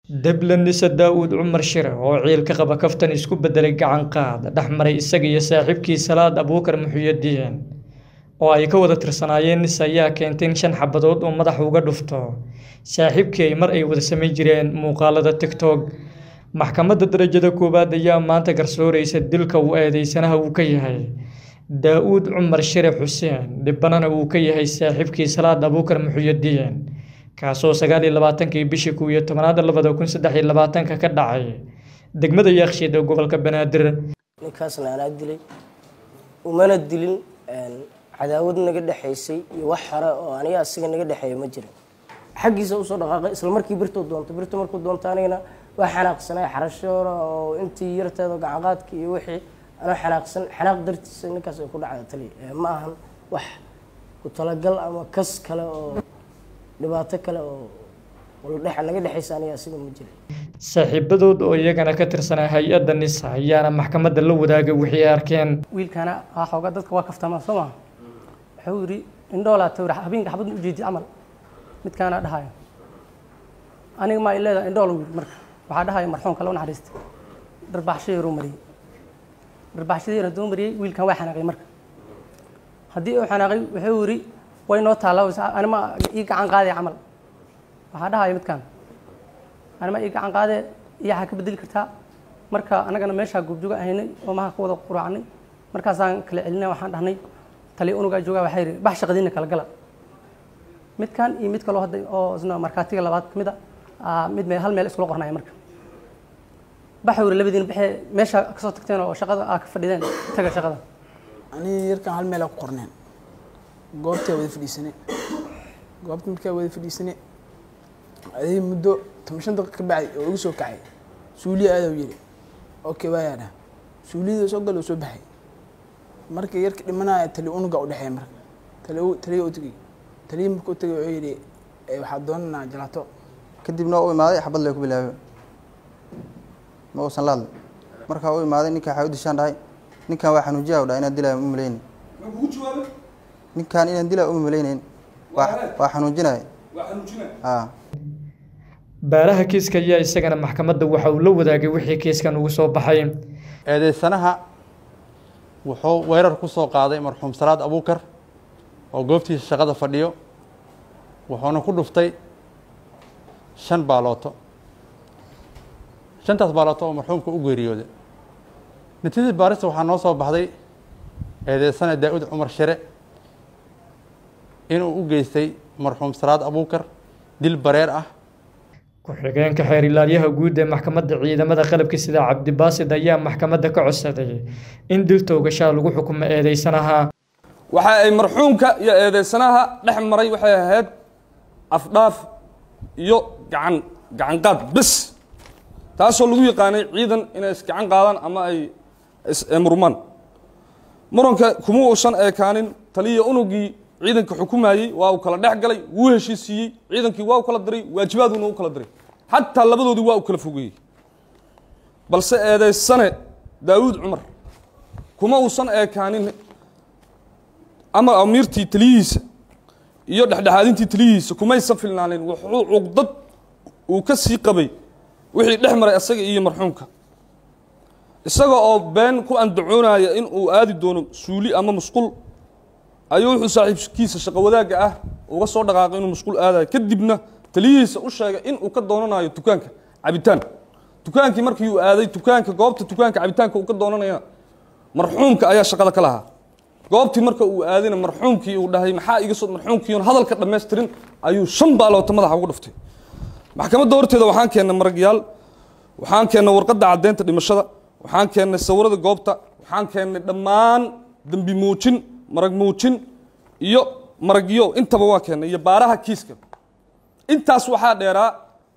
Deblanisa Daawud Cumar Shire oo ciil ka qaba kaftan isku bedelay gacan qaad dhex maray isaga iyo saaxiibkii Salaad Abuukar Muxyidiin oo ay ka wada tirsanaayeen nis ayaa keentay in shan xabadood uu madaxa uga dhufto saaxiibkii ay mar ay wada samayn jireen muuqaalada TikTok maxkamadda darajada koowaad ayaa maanta garsooreysa dilka uu eedeysanaha uu ka yahay Daawud Cumar Shire Xuseen dhibbanana uu ka yahay saaxiibkii Salaad Abuukar Muxyidiin kaasoo sagaal iyo labaatankii bishii kow iyo tobnaad labada kun saddex iyo labaatanka ka dhacay degmada Yakshiid ee gobolka Banaadir ninkaasna anaa dilay umana dilin cadaawad naga dhexaysay iyo wax hore oo aniga asiga naga dhexeeya ma jirin xaggiisa usoo dhaqaaqay isla markii birtuu doonto birtu markuu doonto anigana waa xanaaqsanay xarashoora oo intii yarteeda gacanqaadka iyo wixii anoo xanaaqsan xanaaq dartiisa ninkaas ay ku dhacda tali ma ahan wax ku talagal ama kas kale oo dhibaato kale oo naga dhexaysa aniga asiga ma jirin saaxiibadood oo iyagana ka tirsanaa hay-adda nisa ayaana maxkamadda la wadaagay wixii ay arkeen wiilkana waa xoogaa dadka waa kaftamaa soo maha wuxuu yidhi indhoolaa tawra habeenka xabad u jeedi camal midkaana dhahayo aniga maa ileeda indhool wiil marka waxaa dhahaya marxuumka la naxariista dharbaaxsho yaruu mariyey dharbaaxshadii yar hadduu mariyey wiilkan waa xanaaqay marka haddii uu xanaaqay wuxuu yidhi way noo taallaa anima ii gacan qaadee camal waxaa dhahaya midkaan anima ii gacan qaadee iyo waxaa ka bedeli kartaa marka annagana meeshaa goobjooga ahaynay oo maha ka wada quraacnay markaasaan kala celinay waxaan dhahnay tali unugaa joogaa waxaa yidhi bax shaqadiina kala gala midkan iyo mid kaloo hadda oo isna markaatiga labaad ka mid a mid meel hal meel iskula qornaya marka baxa yidhi labadiina baxee meesha kasoo tagteen oo shaqada aa ka fadhideen taga shaqada aniga yarkan hal meel aa ku qorneen goobtaa wada fadhiisane goobta markaa wada fadhiisane adig muddo toban shan daqiiq ka bacay oo igu soo kacay suuliya aadaw yiri okay waayaa dhah suuliyada soo gal oo soo baxay marka yarka dhimanaya tali unuga u dhexeeya marka tali taliya u tegay taliya marka u tegay wuxuu yidhi waxaa doonanaa jalaato kadibna u imaaday xabad lee ku bilaabay ma uusan la hadlay markaa u imaaday ninkaa waxaa u dishaan dhahay ninkan waa xanuujiya u dhahay inaan dilaya uma malaynin ninkan inaan dilaya uma malaynayn waa xanuujinaya a baaraha kiiska ayaa isagana maxkamadda waxa uu la wadaagay wixii kiiskan ugu soo baxay eedeysanaha wuxuu weerar ku soo qaaday marxuum salaad abuukar oo goobtiisa shaqada fadhiyo wuxuuna ku dhuftay shan baalooto shantaas baalooto oo marxuumka u geeriyooday natiijada baarista waxaa noo soo baxday eedeysana daa-uud cumar shire inuu u geystay marxuum salaad abuukar dil bareer ah ku-xigeenka xeer ilaaliyaha guud ee maxkamadda ciidamada qalabka sida cabdibaasid ayaa maxkamadda ka codsaday in dil toogashaa lagu xukumo eedeysanaha waxa ay marxuumka iyo eedeysanaha dhex maray waxay ahayd afdhaaf iyo gacan gacan qaad bes taasoo lagu yaqaanay ciidan inay isgacan qaadaan ama ay murmaan muranka kuma uusan eekaanin taliya unugii ciidanka xukumayey waa uu kala dhex galay wuu heshiisiiyey ciidankii waa u kala diray waajibaaduna u kala diray xataa labadoodii waa u kala fogeeyey balse eedeysane daawuud cumar kuma uusan eekaanin ama amiirtii taliyihiisa iyo dhexdhexaadintii taliyihiisa kumaysan filnaanin wuxuu cuqdad uu ka sii qabay wixii dhex maray asaga iyo marxuumka isaga oo been ku andacoonaya in uu aadi doono suuli ama musqul ayuu wuxuu saaxiibkiisa shaqo wadaagga ah uga soo dhaqaaqay inuu musquul aadayo kadibna taliyihiisa u sheegay in uu ka doonanayo dukaanka cabitaan dukaankii markii uu aaday dukaanka goobta dukaanka cabitaanka uu ka doonanaya marxuumka ayaa shaqada ka lahaa goobtii marka uu aadayna marxuumkii uu dhahay maxaa iga soo marxuumkiion hadalka dhammaystirin ayuu shan baaloota madaxa ugu dhuftay maxkamadda horteeda waxaan keennay maragyaal waxaan keennay warqadda caddeynta dhimashada waxaan keennay sawirada goobta waxaan keennay dhammaan dembi muujin marag muujin iyo maragyo intaba waa keennay iyo baaraha kiiska intaas waxaa dheeraa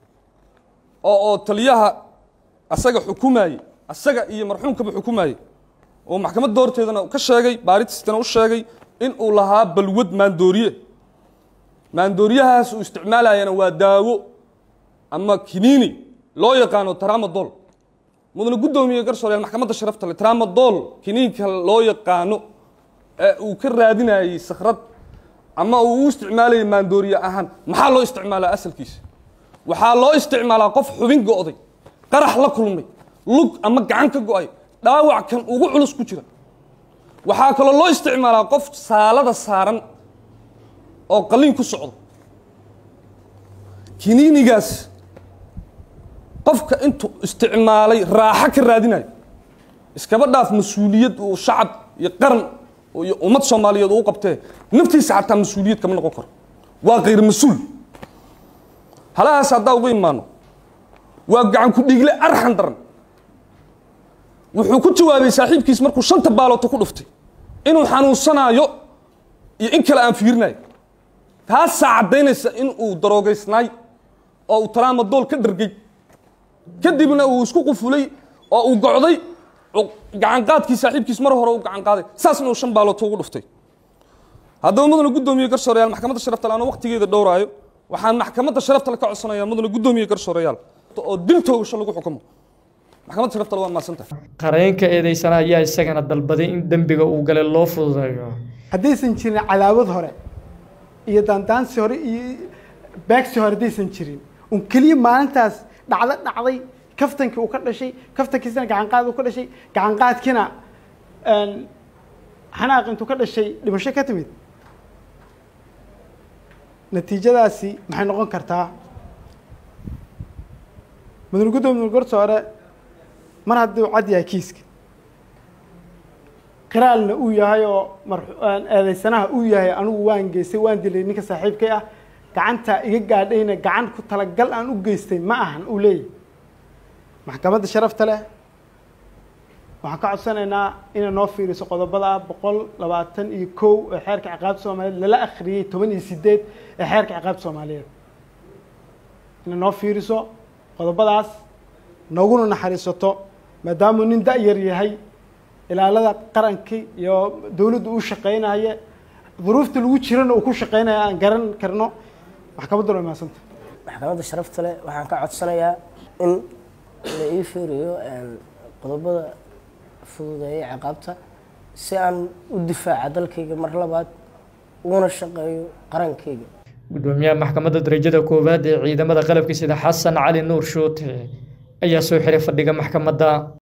oo oo taliyaha asaga xukumayey asaga iyo marxuumkaba xukumayey oo maxkamadda horteedana ka sheegay baaritiistana u sheegay in uu lahaa balwad maandooriye maandooriyahaas uu isticmaalayana waa daawo ama kiniini loo yaqaano tramadol mudane guddoomiye garsooryaal maxkamadda sharafta le tramadol kiniinka loo yaqaano ee uu ka raadinayey sakrad ama uu u isticmaalayay maandooriye ahaan maxaa loo isticmaalaa asalkiisa waxaa loo isticmaalaa qof xubin go'day qarax la kulmay lug ama gacan ka go'ay dhaawac kan ugu culus ku jira waxaa kaloo loo isticmaalaa qof saalada saaran oo qalliin ku socdo kiniinigaas qofka intuu isticmaalay raaxo ka raadinayo iskaba dhaaf mas-uuliyad uu shacab iyo qaran iyo ummad soomaaliyeed uu qabtee naftiisa xataa mas-uuliyad kama noqon karo waa kayr mas-uul halahaas haddaa uga imaano waa gacan ku dhiigle arxan daran wuxuu ku jawaabay saaxiibkiis markuu shanta baalooto ku dhuftay inuu xanuunsanaayo iyo in kale aan fiirinayo taasaa caddaynaysa in uu daroogaysnaay oo uu talaamadool ka dhargay kadibna uu isku qufulay oo uu gocday gacanqaadkii saaxiibkiis mar hore u gacan qaaday saasna uu shan baalooto ugu dhuftay haddaba mudana guddoomiye garsooreyaal maxkamadda sharafta le anoo waqtigeeda dhowraayo waxaan maxkamadda sharafta le ka codsanayaa mudana guddoomiye garsooreyaal oo dil toogasho lagu xukumo maxkamadda sharafta le waa mahadsantahay qareenka eedeysana ayaa isagana dalbaday in dembiga uu galay loo fududeeyo haddaysan jirin cadaawad hore iyo daandaansi hore iyo baagsi hore haddaysan jirin un keliya maalintaas dhacdo dhacday kaftankii uu ka dhashay kaftankiisana gacanqaad uu ka dhashay gacanqaadkiina xanaaq intuu ka dhashay dhimasho ka timid natiijadaasi maxay noqon kartaa mudane guddoomiye mudane garsoore mar haddii uu cad yahay kiiska qiraalna uu yahay oo mar eedeysanaha uu yahay anigu waan geystay waan dilay ninka saaxiibkay ah gacanta iga gaadhayna gacan ku talagal aan u geystay ma ahan uu leeyahy maxkamadda sharafta leh waxaan ka codsanaynaa inay noo fiiriso qodobada boqol labaatan iyo kow ee xeerka ciqaabta soomaaliyeed lala akhriyey toban iyo sideed ee xeerka ciqaabta soomaaliyeed inay noo fiiriso qodobadaas nooguna naxariisato maadaamuu nin da-yar yahay ilaalada qarankii iyo dowladdu u shaqeynaya duruufta lagu jirana uu ku shaqeynaya aan garan karno maxkamaddu waa mahadsanta maxkamadda sharafta leh waxaan ka codsanayaa in la ii fiiriyo qodobada fududeeya ciqaabta si aan u difaaca dalkayga mar labaad uguna shaqeeyo qarankayga gudoomiyaha maxkamadda darajada koowaad ee ciidamada qalabka sida xasan cali nuur shuute ayaa soo xiray fadhiga maxkamadda